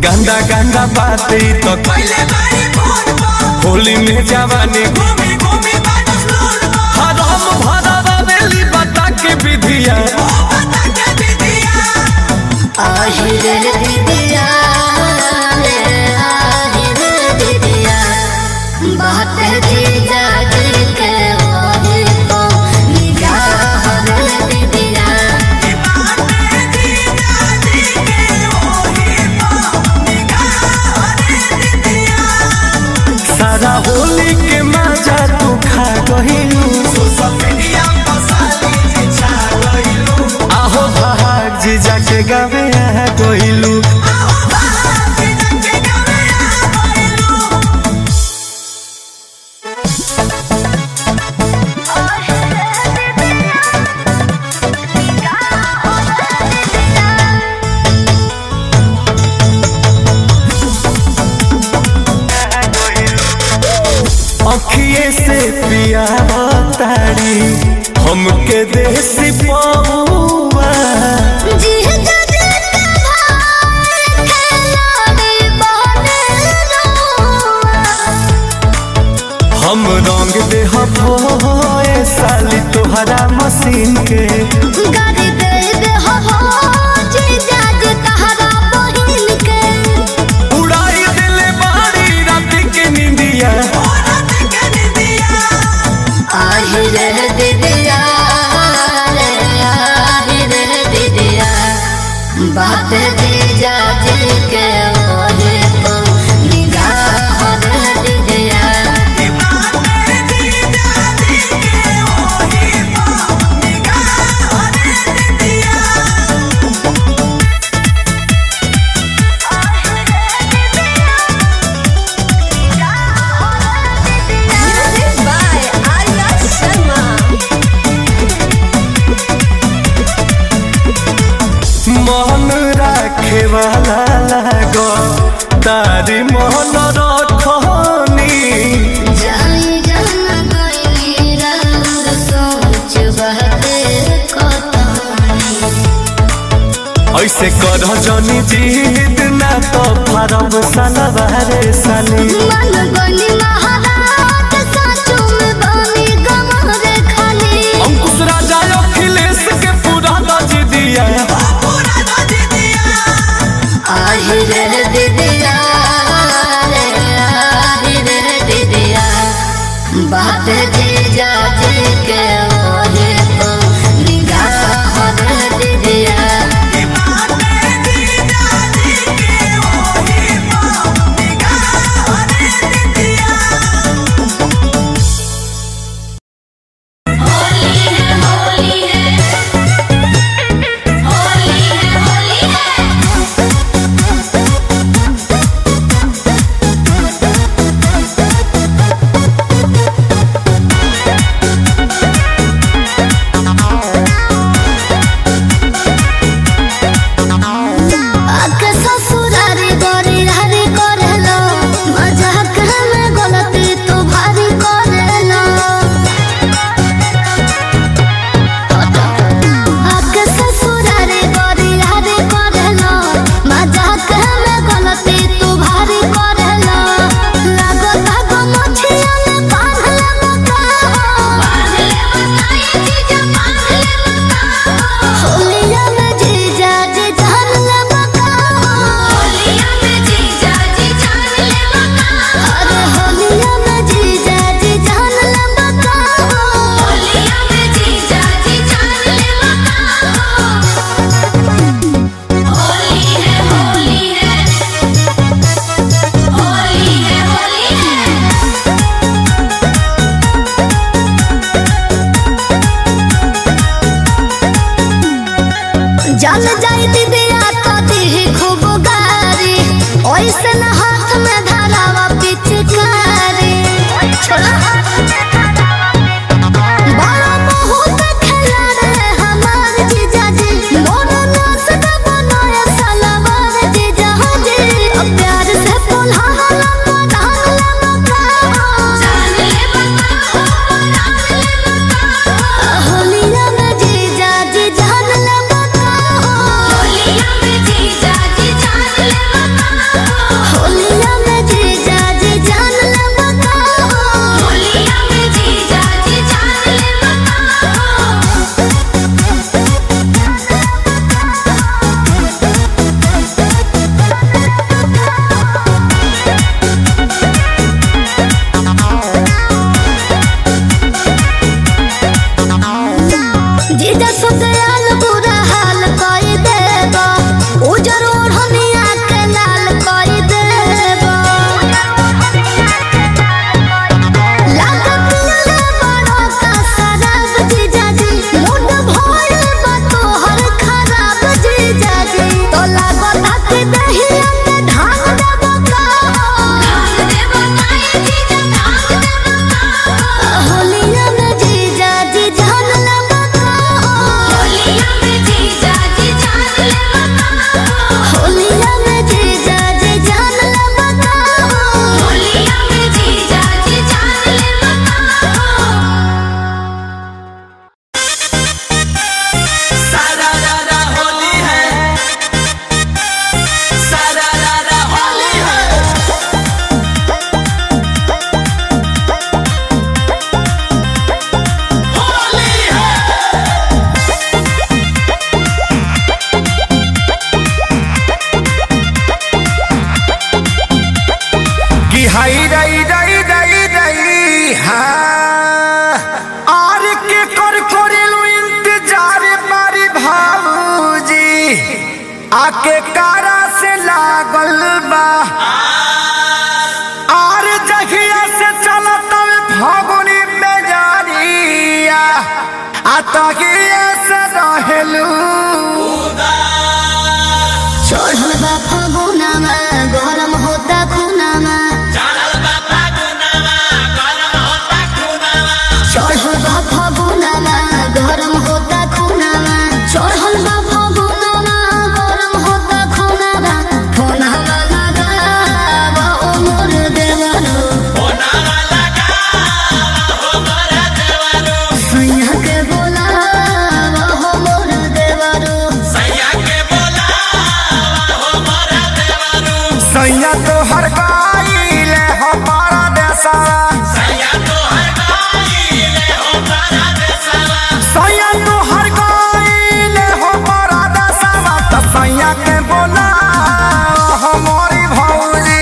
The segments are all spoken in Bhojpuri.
गंदा गंदा बातें तो पहले बारी फोन पर होली में जवानी घूमी घूमी बाटस लोन पर हराम भरा रवेली बता के विधिया ओ बता के दीदिया আহিরে দিদিয়া রে আহিরে দিদিয়া बात जीजा जी के ओही को निगाह रे दिदिया की बात है जीजा जी के ओही पर निगाह रे दीदिया सारा होली के मजा तू खा गहिलू सोशल मीडिया पर साली जी छा गइलू आहो भाग जीजा के गावे आ गइलू आओ बाहर जीजा के गावे आ गइलू अखिए से पिया तारी हमके देसी पौआ जीजा जी के भाई खेलाड़ी बने रोआ हम रंग दे होए साली तोहरा मशीन के गाड़ी दे दे हो हो जीजा जी तहरा बहिन के उड़ाई दिले बारी रात के निंदिया औरत के दीदिया আহিরে দিদিয়া রে আহিরে দিদিয়া बात जीजा जी के ओहे को निगाह रे दिदिया की बात है जीजा जी के ओही पर निगाह रे दीदिया Music by Arya Sharma. मन राखे वाला लागो तारी मन रखनी जाई जान गइली राउर सोच बहते कतनी ऐसे कर जनी जीत ना तो फरब सलवारे साली मन गनी महाराज साचो में बानी गमरे खाली अंकुश राजा अखिलेश के पूरा दज दिया पूरा दो दीदिया আহিরে দিদিয়া রে আহিরে দিদিয়া बात जीजा जी के ओहे को निगाह रे दिदिया की बात है जीजा जी के ओही पर निगाह रे दीदिया आके ससुरारी गोरी हरी करेलो मजाक में गलती तू भारी करेलो आके ससुरारी गोरी हरी करेलो मजाक में गलती तू भारी करेलो लागो लागो मछिया में बांध ले मका बांध ले मका ये जीजा बांध ले मका होलिया में जीजा जी जान ले मका होलिया में जीजा जी जान ले मका अरे होलिया में जीजा जी जान ले मका होलिया में जीजा जी जान ले मका होली है होली है होली है होली है जल जाई दिदिया तो दी खूब गारी ओइसे न हाथ में धरावा पिचकारी बड़ा बहुत खेला रे हमार जीजा जी मोरो नाच का बनाया सलवार जीजा जी अब प्यार से बोला हला पधार ले मका जान ले मका जान ले मका होलिया में जीजा जी जान ले मका होलिया में जीजा जी जान ले मका आके कारा से लागल बा आर जहिया से चलत फागुनी बेजारिया आ तगिया से रहेलू चढ़ल बा फागुनामा गरम होता खुनामा चढ़ल बा फागुनामा गरम होता खुनामा चढ़ल बा फागुनामा गरम होता खुनामा खुनामा लगावा ओ मोर देवरो सैया के बोलावा हो मोर देवरो सैया तो हर गाइले हो पारा देसा सैया तो हर गाइले हो पारा देसा त सैया के बोला हो मोरी भौजी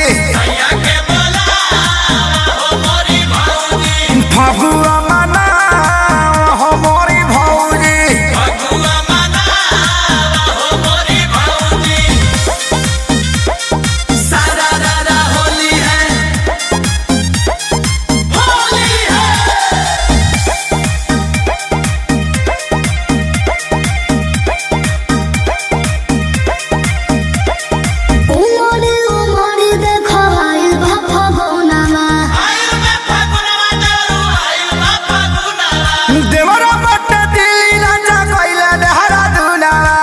फगुआ मना हो मोरी भौजी उमरे उमरे देखाइल बा फागुनामा देवरा बट दिल राजा कइले देहरा दुनावा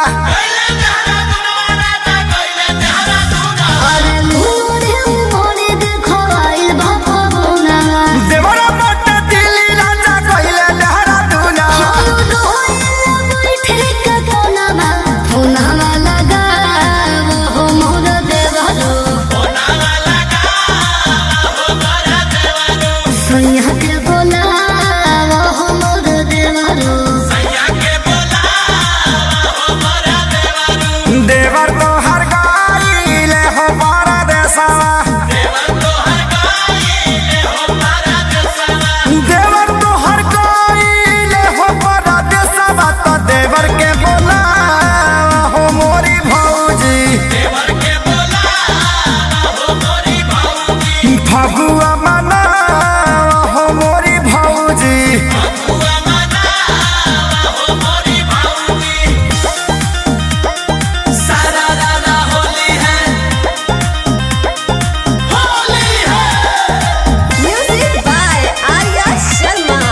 अरे उमरे उमरे देखाइल बा फागुनामा देवरा बट दिल राजा कइले देहरा दुनावा चलो रोइल बैठे के कोनामा फोनामा लगावो हो मोर देवरो सैया के बोलावो हो मोर देवरो देवर तो हर गाइले हो पारा देसावा देवर तो हर गाइले हो पारा देसावा तो देवर के बोला हो मोरी भौजी फगुआ मना हो मोरी भौजी Music by Arya Sharma.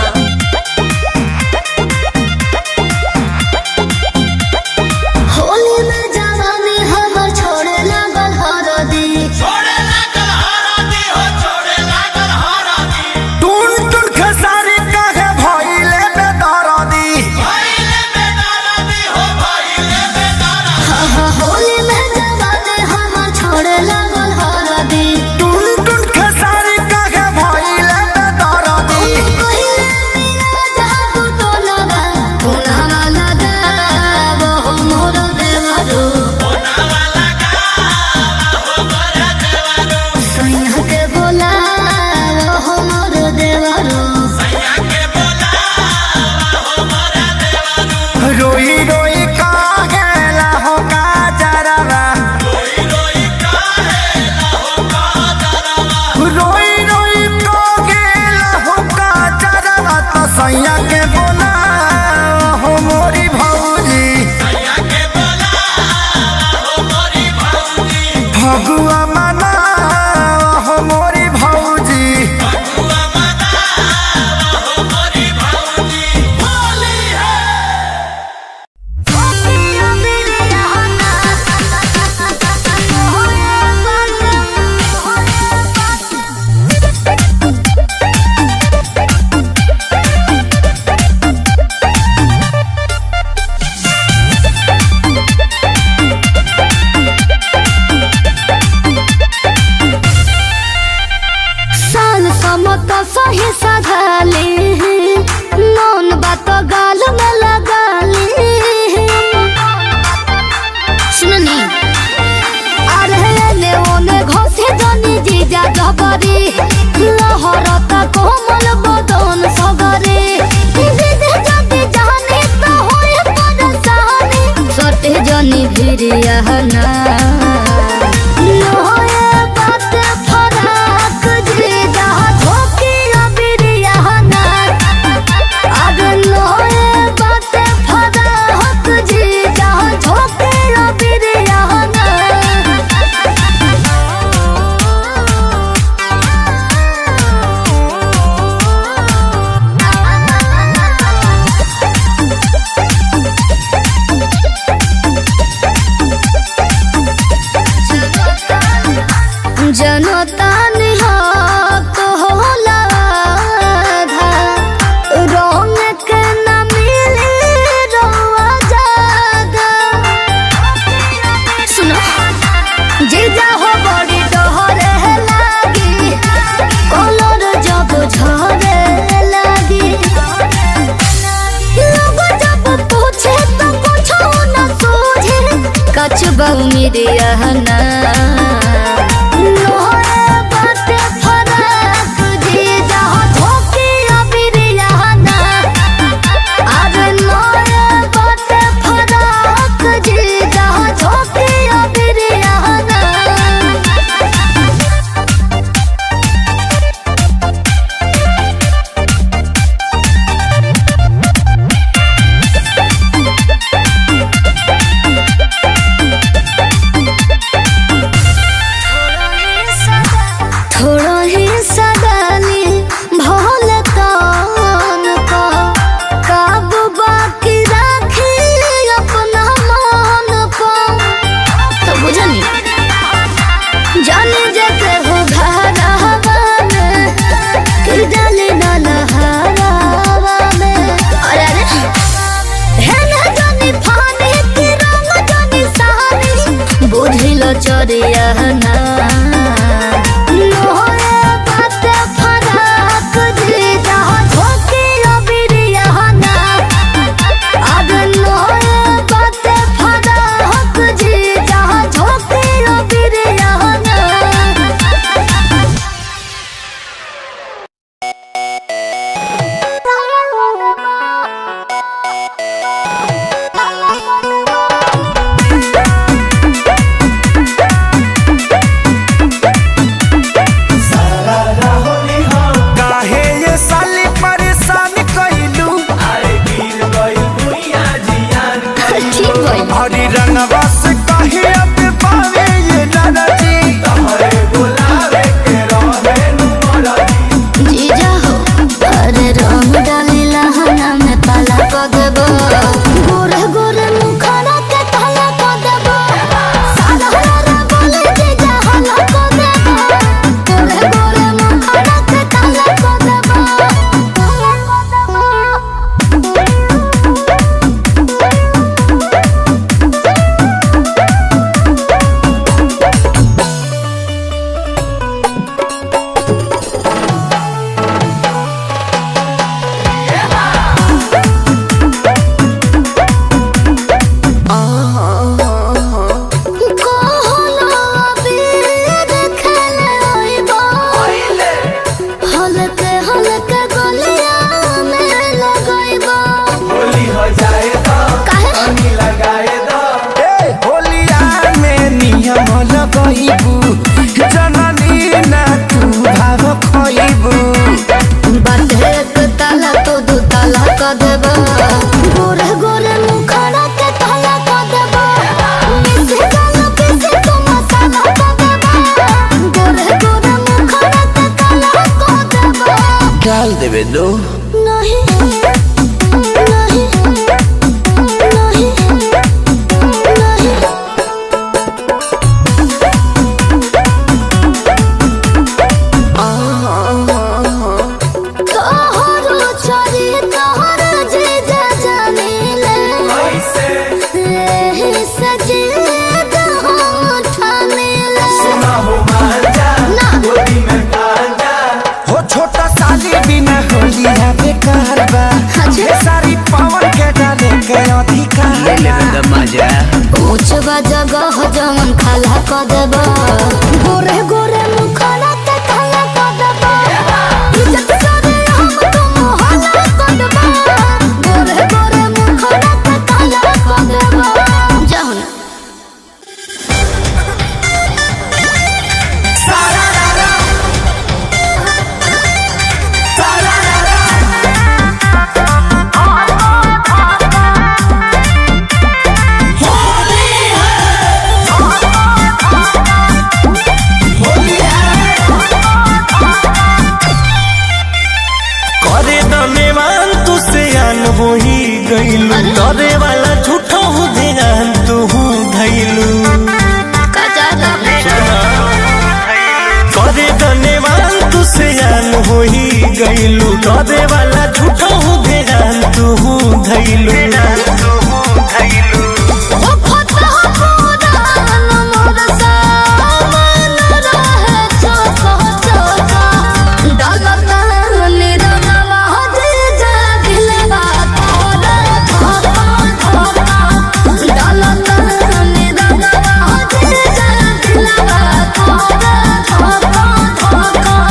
Holi में जवानी हमर छोड़े लागल हरदी टून टून खेसारी काहे भइले बेदरदी हा हा होली में जवानी हमर छोड़े लागल हरदी टून टून खेसारी काहे भइले बेदरदी कहिले मिला जाबू तो लगा पुनः लगावो हो मोर देवरो सैया के बोलावो हो मोर देवरो रोई रोई काहेला हो काजरवा रोई रोई काहेला हो काजरवा तो सैया के बोला हो मोरी भौजी फगुआ मना हो मोरी भौजी साल समत सही सधाले नौन बात गाल में लगाले सुननी अरे ले ओने घोसे जनी जीजा जबरी लहरता कोमल बदन सगरे जीजा जदी जाने तो होए परेशानी सटे जनी भिरियाना लोए बात फराक जे जहाँ धोके अबिरियाना अरे लोए बात फराक जे जहाँ धोके अबिरियाना जनता निहक होला आधा, रंग के न मिली रउआ जादा। सुनो जीजा हो बड़ी डहरे लागी कलर जब झरे लागी लोग जब पूछे तो कुछ न सूझे कछ बहुमिरिया ना लोहे बाटे फराक जे जहाँ धोके अबिरिया ना अरे लोहे बाटे फराक जे जहाँ धोके अबिरिया ना थोड़ा ही सदानी भोल कान का काबू बाकी राखी अपना मान पा तो बुझनी जाने जते हो घरवा में कि डाले ना नहरवा में अरे अरे है ना जानी फानी कि रंग जानी सहानी बुझिल चरिया ना लोहे बाटे फराक जे जहाँ धोके अबिरिया ना अरे लोहे बाटे फराक जे जहाँ धोके अबिरिया ना काहे ये साली परेशान कइलू ठीक भाई हरी रंगवा से काहे अब पावे ये लड़ती जीजा हो अरे रंग डाली लहना में पाला को देबो गोरे गोरे मुखरा के ताला को देबो सारा हरा बोले जीजा हला को देबो गोरे गोरे मुखरा के ताला को देबो ताला को कहलो अबीर खेले ओइबो हलके हलके गलिया में लगइबो काहे ए होलिया में नियम लगइबू जननी ना तू भाव खइबू बाटे एक ताला तो दू ताला क देबो गोरे गोरे मुखड़ा के ताला क देबो मिसे गाना पीसे तो मसाला क देबो गोरे गोरे मुखड़ा के ताला क देबो डाल देबे दो नहीं नहीं नहीं नहीं तोहरो चोरी तोहर जीजा जानिले एही सजे दहो ठानिले ना हो छोटा साली बिना होलिया बेकार बा अच्छा। ये सारी पवन के डाले के अधिकार बा। ऊंच बा जगह जमन खाला क देबो गोरे गोरे मुखड़ा के खाला क देबो इज्जत सारे हम तुम हाला क देबो गोरे गोरे मुखड़ा के खाला क देबो जाओ ना डरे वाला झूठो हूँ ध्यान तू धैलू करे धन्यवाद तू से जान हो ही गईलू डरे वाला झूठो हूँ ध्यान तू धैलू ओ फटा पुरान मोर सामान रहे चोको चोको डलता निरनवा जे जा दिलवा तोरा धोका धोका डलता निरनवा जे जा दिलवा तोरा धोका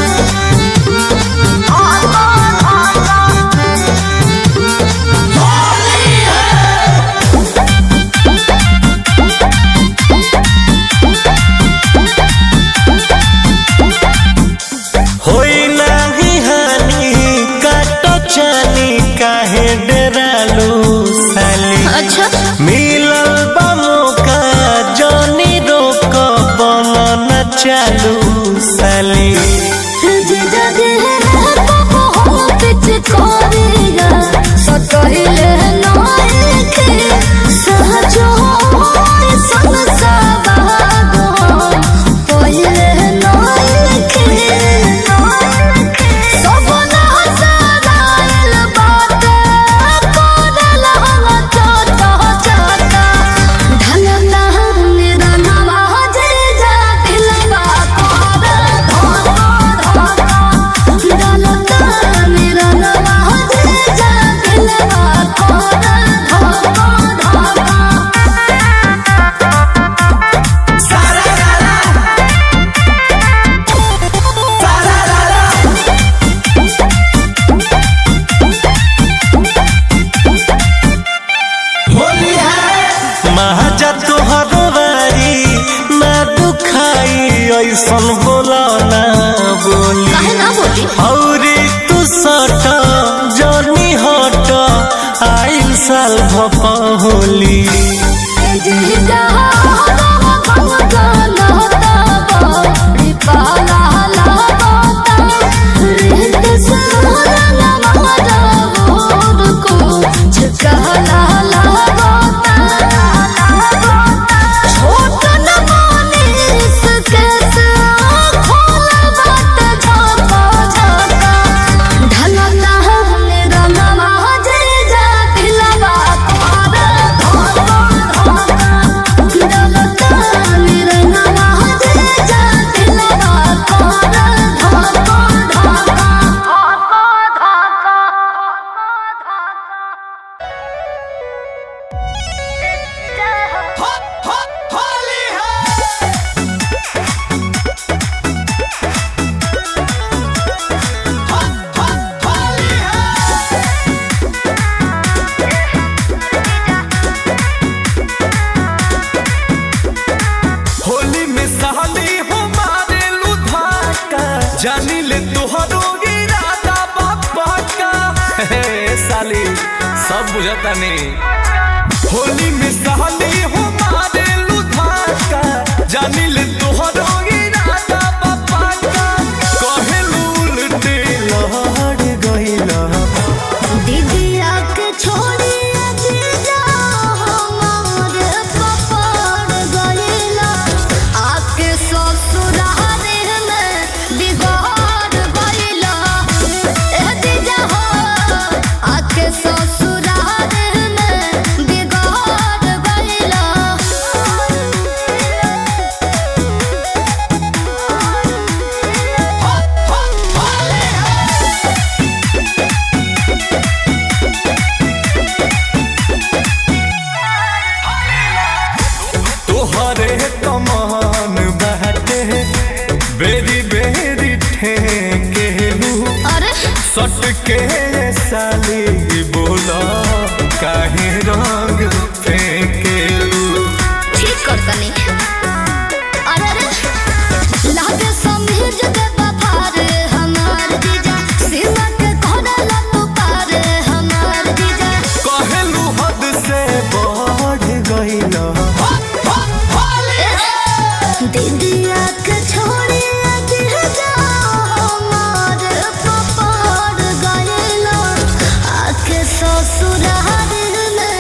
होई नाही हानि काटो चानी काहे डरालू साली अच्छा मिलल बा मौका जनी रोक बन न चालू साली महाजा तोहर बारी ना दुखाई ऐसन बोला ना बोली औरी तू सट जनी हट आइल साल भपा होली होली में सहली हमारे लुधाका जानी ले तोहरो इरादा बापा का हे साली सब बुझता नहीं होली में सहली हमारे लुधाका जानी ले तोहरो इरादा बापा का कहे उल्टे लहड़ गइला दीदिया के छोड़ी दीजा हमारे पपड़ गइला आके ससुराल में बिगाड़ गइला ए दीजा हो आके ससुराल में बिगाड़ गइला तोहरे कमान बहते बेरी बेरी ठेकेलू अरे सट के साली बोला काहे रंग फेंकेलू ठीक कर तनी अरे अरे लागे समझ दे बफार हमार जीजा सीमा के कोना तू पार हमार जीजा कहेलू हद से बढ़ गइला दीदिया के छोड़ी दीजा हमार पपार गइला आके ससुराल में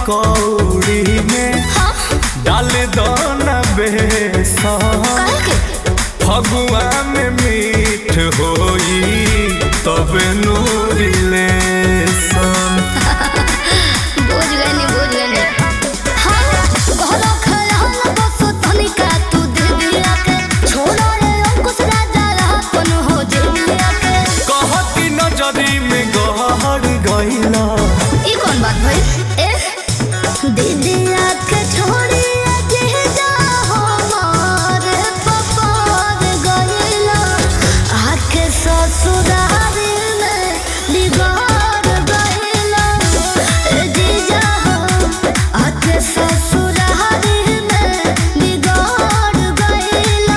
पकौड़ी में डाल दो न बेसन काहे के फगुआ में मीठ होई तब नूरी लेसन बुझ गनी बुझ गनी हाँ घरो खड़ा बस तनिका तू दे दिया के छोड़ा रे अंकुश राजा अपन हो जे दिया के कहती नजरी में गहर गईला ई कौन बात भाई ए दीदिया के छोड़ी के जा हमार पपार गइला आके ससुराल में बिगाड़ गइला ए जीजा आके ससुराल में बिगाड़ गइला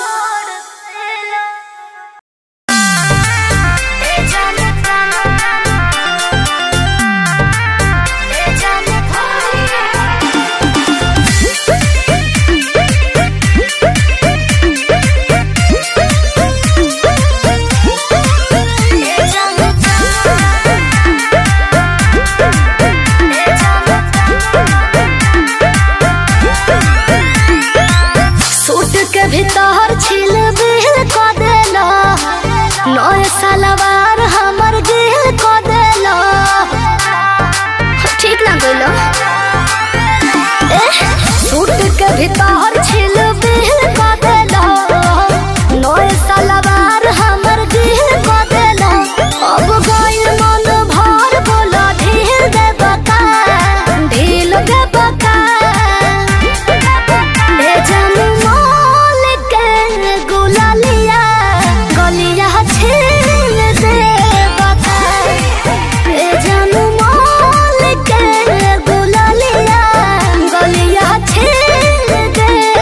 ए जाने ए जाने ए जाने सूट के भीतर छिल बिल क देला नए सलवार हमर गिल क देला ठीक ना गइलो ए सूट के भीतर छिल बिल क देला नए सलवार हमर गिल क देला अब गइल मन भर बोला ढील दे बका ढील दे बका ए जानू मोल के गुलालिया गलिया छील दे बता ए जानू मोल के गुलालिया गलिया छील दे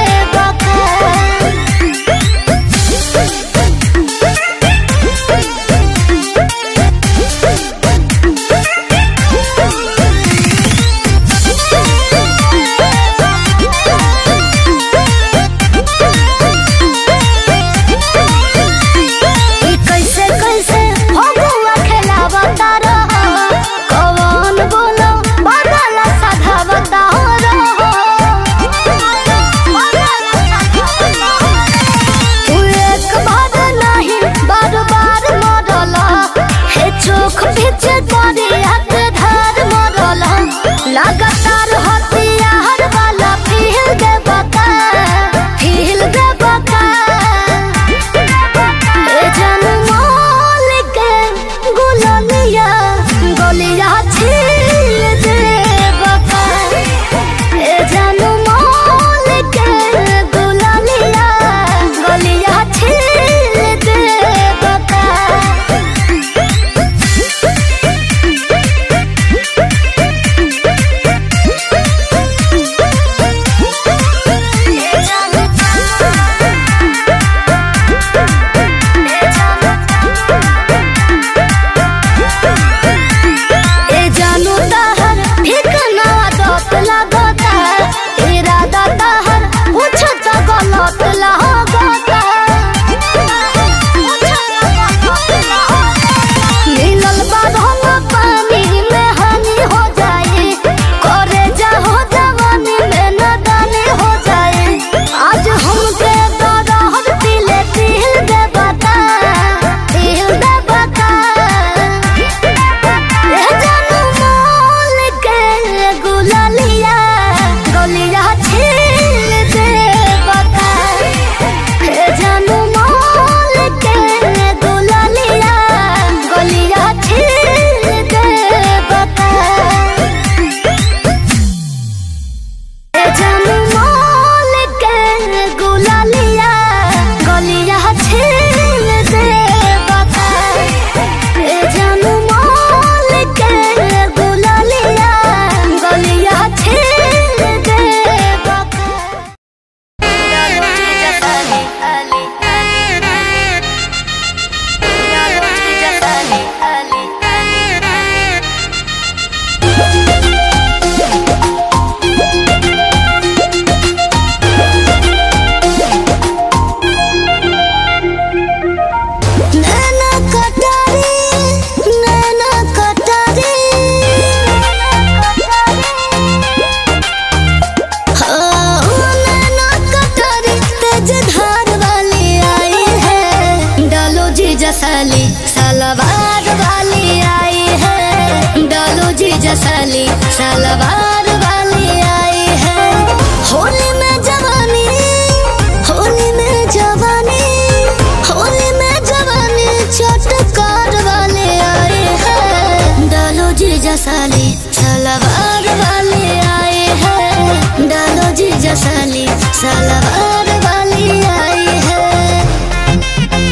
सलवार वाली आई है होली में जवानी होली में जवानी होली में जवानी चटकार वाले आए हैं डालो जी जसाली सलवार वाले आए हैं डालो जी जसाली सलवार वाली आई है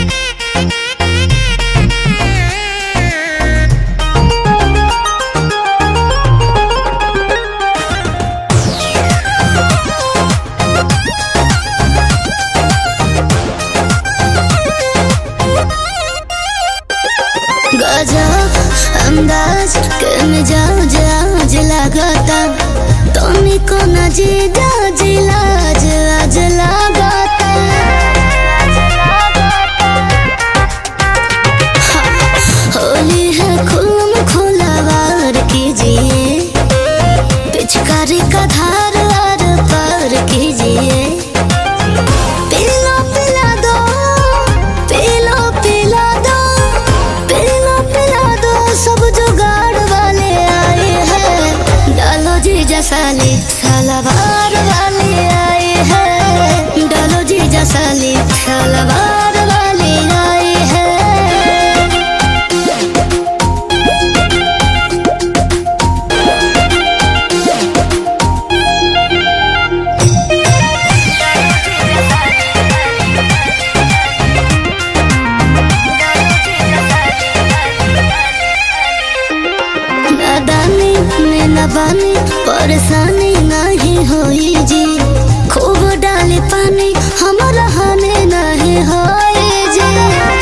गजब अंदाज के मिजाज आज लागता तोनी को न जीजा जिलाज आज लागता होली है खुलम खुलावार कीजिए पिचकारी का धार आर पार कीजिए पीला पिला दो पीला पिला दो पीला पिला दो सब जुगाड़ वाले आए हैं डालो जी जसाली सलवार वाले आए हैं डालो जी जसाली सलवार वाले आए हैं नादानी में न बानी परेशानी नहीं होई जी खूब डाले पानी हम रहने नहीं होई जी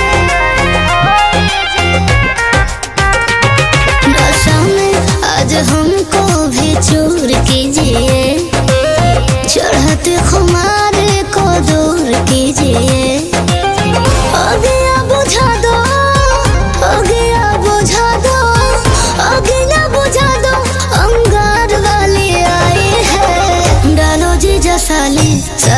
नशा में आज हमको भी चूर कीजिए चढ़ते खुमारे को दूर कीजिए अगिया बुझा दो अगिया बुझा दो अगिया बुझा दो अंगार वाली आई है डालो जी जसाली